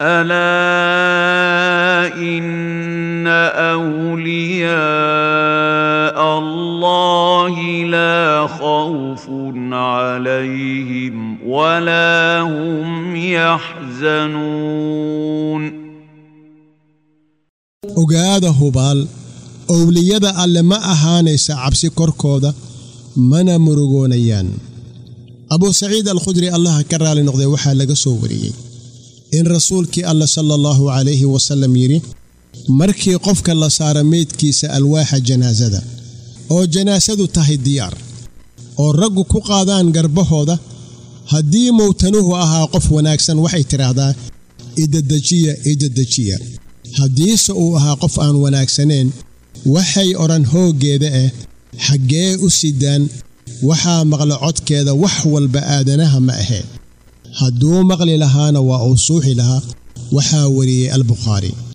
الا ان اولياء الله لا خوف عليهم ولا هم يحزنون ogaada hubaal owliyada alle ma ahaanaysa cabsi korkooda mana murugoonayaan abuu saciid alkhudri allaha ka raali noqday waxaa laga soo wariyey in rasuulkii alle sala allahu calayhi wasallam yidhi markii qofka la saara meydkiisa alwaaxa janaasada oo janaasadu tahay diyaar oo raggu ku qaadaan garbahooda haddii mowtanuhu ahaa qof wanaagsan waxay tidhaahdaa idadejiya idadejiya haddiise uu ahaa qof aan wanaagsanayn waxay odhan hooggeeda ah xaggee u sidaan waxaa maqla codkeeda wax walba aadanaha ma ahee hadduu maqli lahaana waa uu suuxi lahaa waxaa wariyey albukhaari